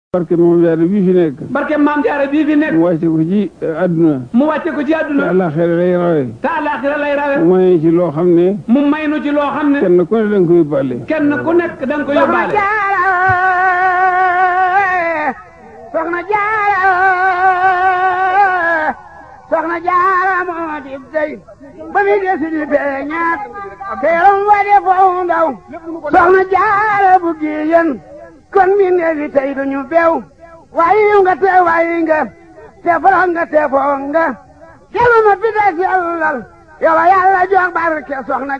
barke moom jaare bii fi nekk barke maam jaara bii fi nekk mu wàcce ko ci àdduna mu wàcce ko ci te àdduna àllaaxira lay rawe te àllaaxira lay rawe mu may ci loo xam ne mu may nu ci loo xam ne kenn ku ne da nga koy bàlle kenn ku nekk da nga ko yóbbaale soxna jaara soxna jaara moo di dey ba mi desi di beñaat teeram wa de foo ndaw soxna jaara bu giyen kon mi neefi tey duñu bew wayi nga te wayi nga te foro nga te foo nga kelu ma fi des yàllal yow yàlla jox barke soxna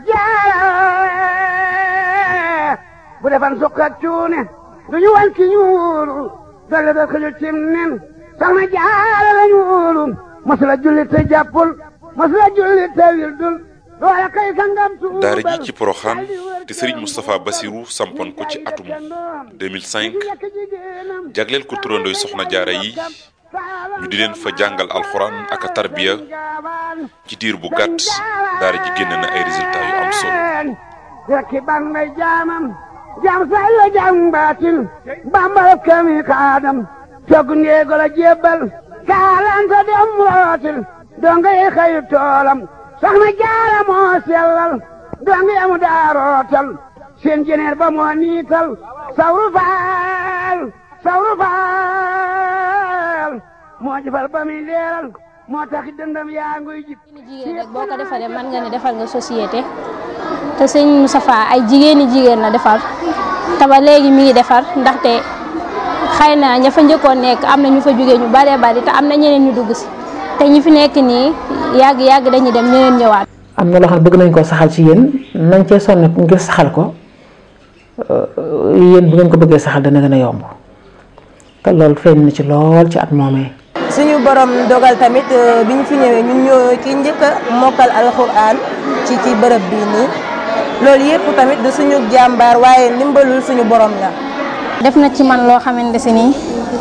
jaara bu defan sukk ak cuune duñu wan ki ñuulu dolle da xëju cim nen soxna jaara la ñuulu masula julli te jàppul masula julli te wildul doole kay sangam tuubal daara ji ci Porokhane te Serigne Moustapha Bassirou sampoon ko ci atum 2005 jagleel ko turandooy soxna jaara yi ñu di leen fa jàngal alxuraan ak a tarbiya ci diir bu gàtt daara ji génn na ay résultats yu am solo rekki ban may jaamam jaam say la jaam baatin bambal kami kaadam togg ndeego la jébbal kaalanta dem rootil donga yi xayu toolam soxna jaara moo sellal donga yamu daa rootal seen jeneer ba moo niital sawru faal sawru faal moo jëfal ba muy leeral moo tax dëndam yaa nguy jib jigéen rek boo ko defalee mën nga ne defal nga société te sëñ Moustapha ay jigéeni jigéen la defar te ba léegi mi ngi defar ndaxte xëy na ña fa njëkkoon nekk am na ñu fa jógee ñu baree bari te am na ñeneen ñu dugg si te ñi fi nekk nii yàgg yàgg dañuy dem ñeneen ñëwaat. am na loo xam ne bëgg nañ koo saxal ci yéen nañ cee sonn ngir saxal ko yéen bu ngeen ko bëggee saxal dana gën a yomb te loolu feeñ na ci lool ci at moomee. suñu borom dogal tamit euh, bi ñu fi ñëwee ñun ñoo ki njëkk a mokkal alxuraan ci ci bërëb bii nii loolu yëpp tamit du suñu jàmbaar waaye ndimbalul suñu borom la. def na ci man loo xamante si nii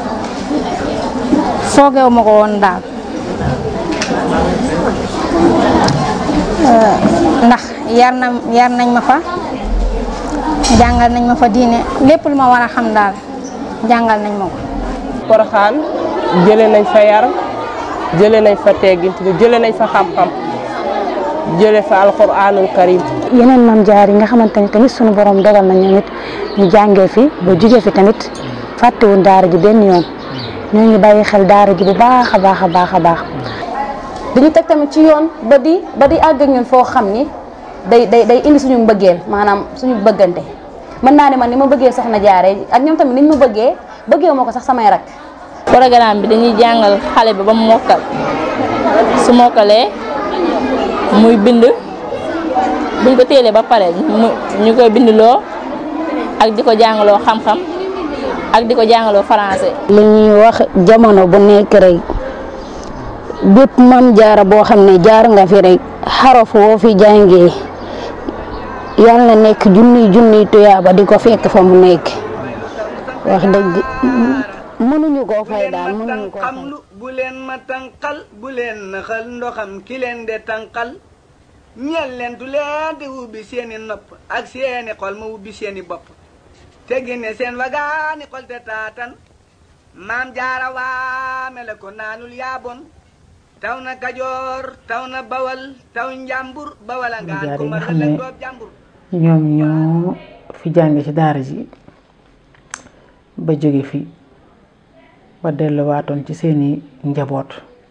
foogeewu ma ko woon daal Euh, ndax yar na yar nañ ma fa jàngal nañ ma fa diine lépp lu ma war a xam daal jàngal nañ ma ko. Porokhane jëlee nañ fa yar jëlee nañ fa teggin jëlee nañ fa xam-xam jëlee fa alxuraanul karim yeneen maam jaar yi nga xamante ni tamit sunu borom dogal na ñoom it ñu jàngee fi ba jugee fi tamit fàttewuñ daara ji benn yoon ñoo ngi bàyyi xel daara ji bu baax a baax a baax a baax. dañu teg tamit ci yoon ba di ba di àgg ak ñun foo xam ni day day day indi suñu mbëggeel maanaam suñu bëggante mën naa ne man ni ma bëggee soxna jaare ak ñoom tamit ni ñu ma bëggee bëggee moo ko sax samay rak programme bi dañuy jàngal xale bi ba mu mokkal su mokkalee muy bind buñ ko téelee ba pare mu ñu koy bindloo ak di ko jàngaloo xam-xam ak di ko jàngaloo français. li ñuy wax jamono bu nekk rek bépp mam jaara boo xam ne jaar nga fi rek xaraf woo fi jàngee yal na nekk junniy junniy tuyaaba di ko fekk fa mu nekk wax dëgg mënuñu koo fay daal mënuñu koo fay. xamlu bu leen ma tànqal bu leen naxal ndoxam ki leen de tànqal ñeel leen du leen di ubbi seeni nopp ak seeni xol ma ubbi seeni bopp te génne seen wagaani xol te taatan maam jaara waame la ko naanul yaabon taw na kajoor taw na bawal taw njàmbur bawala ngaan jaar ko yi ma nga xam ne rëlëg doob jàmbur ñoom ñoo fi jànge ci daara ji ba jóge fi ba delluwaatoon ci seeni njaboot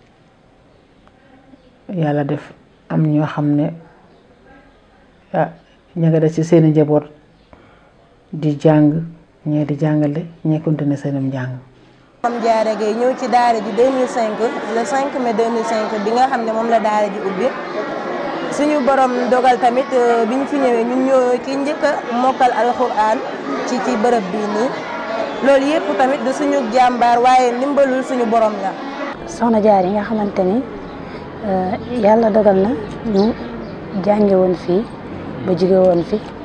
yàlla def am ñoo xam ne ah ña nga des ci seeni njaboot di jàng ñee di jàngale ñee continuer seenum njàng Mame Diarra Gueye ñëw ci daara ji 2005 le 5 mai 2005 bi nga xam ne moom la daara ji ubbi suñu borom dogal tamit euh, bi ñu fi ñëwee ñun ñoo ki njëkk a mokkal alxuraan ci ci bërëb bii nii loolu yëpp tamit du suñu jàmbaar waaye ndimbalul suñu borom la. soxna jaar yi nga xamante ni yàlla dogal na ñu jànge woon fii ba jóge woon fi